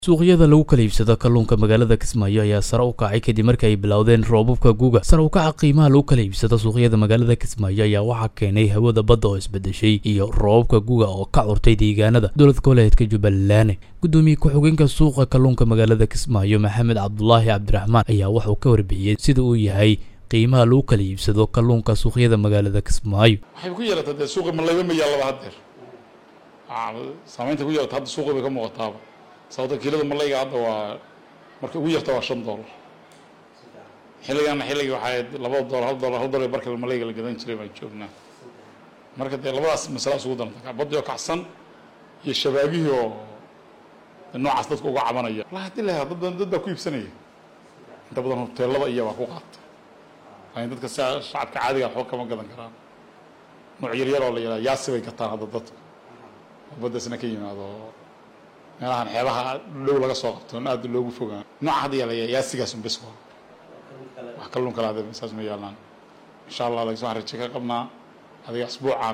suuqyada lagu kala iibsado kalluunka magaalada kismaayo ayaa sare u kacay kadib markii ay bilowdeen roobabka guga sare u kaca qiimaha lagu kala iibsado suuqyada magaalada kismaayo ayaa waxaa keenay hawada badda oo isbedeshay iyo roobabka guga oo ka curtay deegaanada dowlad goboleedka jubbaland gudoomiye ku-xigeenka suuqa kalluunka magaalada kismaayo maxamed cabdulaahi cabdiraxmaan ayaa wuxuu ka warbixiyey sida uu yahay qiimaha lagu kala iibsado kalluunka suuqyada magaalada kismaayo waxay ku yeelatay dee suuqi malayba ma yaallaba haddeer saamaynta ku yeelata hadda suuqi bay ka muuqataaba sababta kiilada malayga hadda waa marka ugu yarta waa shan dollar xilligaana xilligii waxay laba dollar hal dollar hal dollar barka malayga la gadan jiray baan joognaa marka dee labadaas masala isugu daranta badii oo kacsan iyo shabaagihii oo noocaas dadka uga cabanaya wallahi haddii la dad dad baa ku iibsanaya inta badan hoteelada iyo baa ku qaata laakiin dadka si shacabka caadiga waxba kama gadan karaan nooc yaryar oo la yidhaha yaasi bay gataan hadda dadka baddaasna ka yimaado meelahan xeebaha dhow laga soo qabto on aada loogu fogaan nooca hadda yaala yaasigaas un bes waa wax kalluun kale ade saas ma yaalaan insha allah laakiin waxaan raje ka qabnaa adiga asbuucan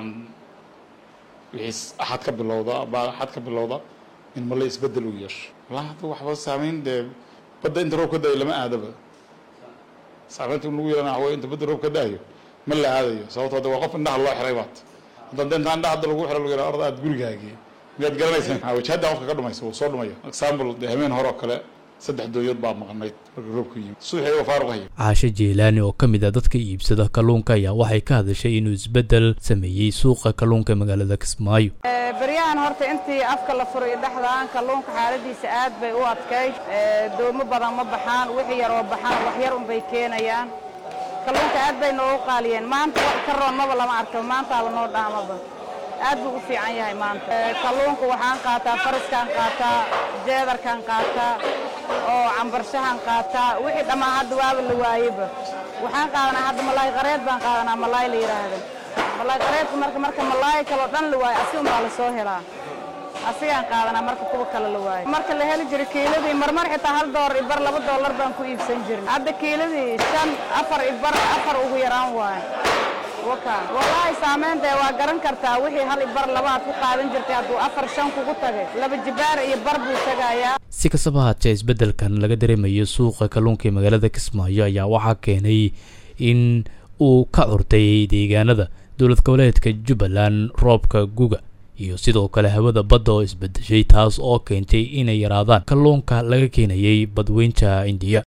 wixii axad ka bilowda baa axad ka bilowda in male isbedel uu yeesho wallahi hadda waxba saameyn dee badda inta roob ka daayo lama aadaba saameynta in lagu yeelana waxa wey inta badda roob ka daayo ma la aadayo sababto hadda waa qof indhaha loo xiray baat hadda inta indhaha hadda lagu xiro lagu yidhaha orda aada gurigaagii miyaad garanaysaa wajahadda qofka ka dhumaysa wuu soo dhumaya example dee habeen hore oo kale saddex dooyood baa maqnayd marka roobku yimid subaxii waa faaruq haya caashe jeelaani oo ka mid ah dadka iibsada kalluunka ayaa waxay ka hadashay inuu isbeddel sameeyey suuqa kalluunka magaalada kismaayo beryahan horta intii afka la furay dhexdaan kalluunka xaaladiisa aad bay u adkayd doomo badan ma baxaan wixii yaroo baxaan wax yar unbay keenayaan kalluunka aad bay noogu qaaliyeen maanta wax ka roonnaba lama arko maantaaba noo dhaamaba aad buu u fiican yahay maanta kalluunka waxaan qaataa fariskaan qaataa jeedarkaan qaataa oo cambarshahaan qaataa wixii dhammaan hadda waaba la waayeba waxaan qaadanaa hadda malaay qareed baan qaadanaa malaay la yidhaahdo malaay qareedka marka marka malaay kaloo dhan la waayo asi unbaa la soo helaa asigaan qaadanaa marka kuwa kale la waayo marka la heli jiray kiiladii marmar xitaa hal doolar ibar laba doolar baan ku iibsan jirnay hadda kiiladii shan afar ibar afar ugu yaraan waayo wallaahi saamaynta waa garan kartaa wixii hal ibar laba aad ku qaadan jirtay hadduu afar shan kugu tagay laba jibaar iyo bar buu tagayaa si kastaba haatee isbeddelkan laga dareemayo suuqa kalluunka ee magaalada kismaayo ayaa waxaa keenay in uu ka curtay deegaanada dowlad goboleedka jubbaland roobka guga iyo sidoo kale hawada badda oo isbedeshay taas oo keentay inay yaraadaan kalluunka laga keenayay badweynta indiya